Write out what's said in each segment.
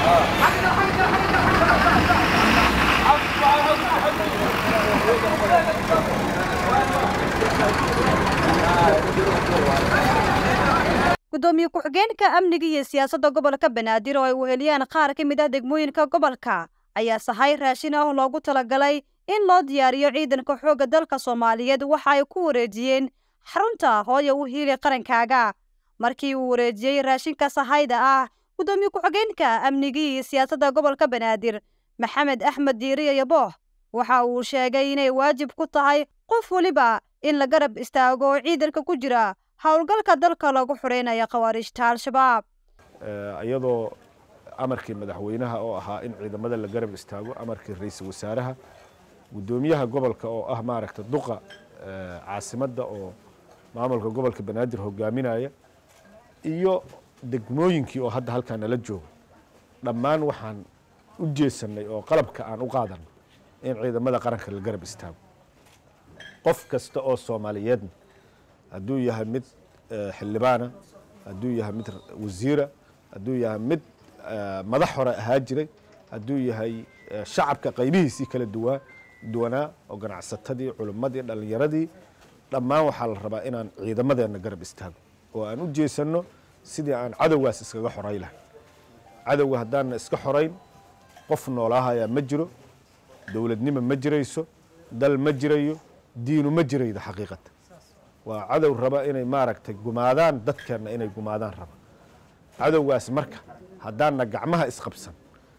gudoomiye ku-xigeenka amniga iyo siyaasadda gobolka banaadir oo ay weheliyaan qaar ka mid ah degmooyinka gobolka ayaa sahay raashin ah loogu talagalay in loo diyaariyo ciidanka xoogga dalka soomaaliyeed waxa ay ku wareejiyeen xarunta hooya u hiili qarankaaga markii uu wareejiyey raashinka sahayda ah gudoomiye ku-xigeenka amniga iyo siyaasadda gobolka banaadir maxamed axmed diiriyo yabooh waxa uu sheegay inay waajib ku tahay qof weliba in la garab istaago oo ciidanka ku jira howlgalka dalka lagu xureynayo khawaarijta al-shabaab iyadoo amarkii madaxweynaha oo ahaa in ciidamada la garab istaago amarkii ra-iisul wasaaraha guddoomiyaha gobolka oo ah maaragta duqa caasimadda oo maamulka gobolka banaadir hogaaminaya iyo degmooyinkii oo hadda halkaa nala jooga dhammaan waxaan u jeesanay oo qalabka aan u qaadanay in ciidamada qaranka la garab istaago qof kasta oo soomaaliyeedna hadduu yahay mid xildhibaana hadduu yahay mid wasiira hadduu yahay mid madax hore ahaa jiray hadduu yahay shacabka qaybihiisii kala duwaa duwanaa oo ganacsatadii culimmadii dhallinyaradii dhammaan waxaa la rabaa inaan ciidamadeenna garab istaago oo aan u jeesanno sidii aan cadowgaas iskaga xoray lahay cadowga haddaanna iska xorayn qof noolaahayaa ma jiro dowladnimo ma jirayso dal ma jirayo diinu ma jiraydo xaqiiqata waa cadow raba inay maaragtay gumaadaan dadkeenna inay gumaadaan raba cadowgaas marka haddaanna gacmaha isqabsan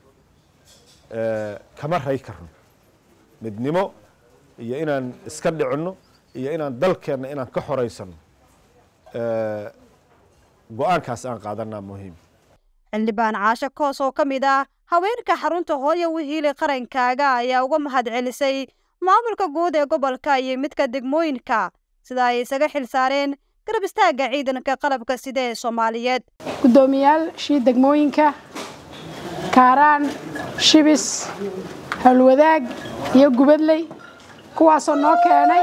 kama ray karno midnimo iyo inaan iska dhicinno iyo inaan dalkeenna inaan ka xoraysano go-aankaas aan qaadanaa muhiim xildhibaan caasho koos oo ka mid ah haweenka xarunta hooya wihiili qarankaaga ayaa uga mahad celisay maamulka guud ee gobolka iyo midka degmooyinka sida ay isaga xil saareen garab istaagga ciidanka qalabka sida ee soomaaliyeed guddoomiyaashii degmooyinka kaaraan shibis howlwadaag iyo gubadley kuwaasoo noo keenay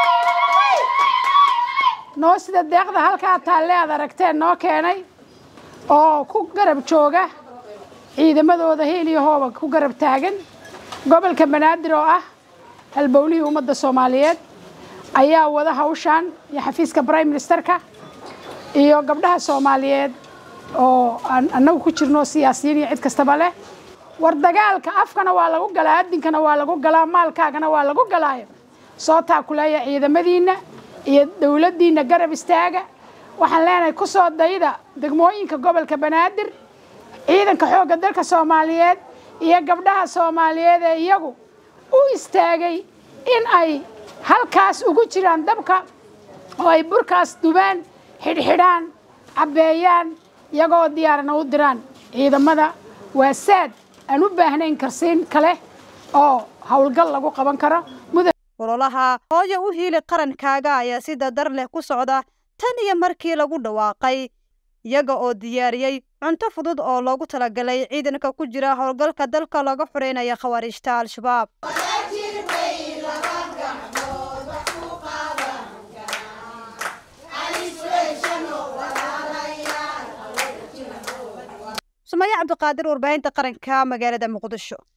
noo sida deeqda halkaa taalle aad aragteen noo keenay oo ku garab jooga ciidamadooda heel iyo hooba ku garab taagan gobolka banaadir oo ah halbowlihii ummadda soomaaliyeed ayaa wada hawshaan iyo xafiiska brime ministerka iyo gabdhaha soomaaliyeed oo aan annagu ku jirno siyaasiyiin iyo cid kastaba leh war dagaalka afkana waa lagu galaa addinkana waa lagu galaa maalkaagana waa lagu galaayo soo taakuleeya ciidamadiinna iyo dowladdiinna garab istaaga waxaan leenahay ku soo dayda degmooyinka gobolka banaadir ciidanka xoogga dalka soomaaliyeed iyo gabdhaha soomaaliyeed ee iyagu u istaagay in ay halkaas ugu jiraan dabka oo ay burkaas dubaan xidhxidhaan cabbeeyaan iyagoo diyaarana u diraan ciidamada waa saad aan u baahnayn karsiin kale oo howlgal lagu qaban karo ololaha hooya u hiili qarankaaga ayaa si dadar leh ku socda tan iyo markii lagu dhawaaqay iyaga oo diyaariyey cunto fudud oo loogu talagalay ciidanka ku jira howlgalka dalka laga xureynaya khawaarijta al-shabaab sumaya cabdiqaadir warbaahinta qaranka magaalada muqdisho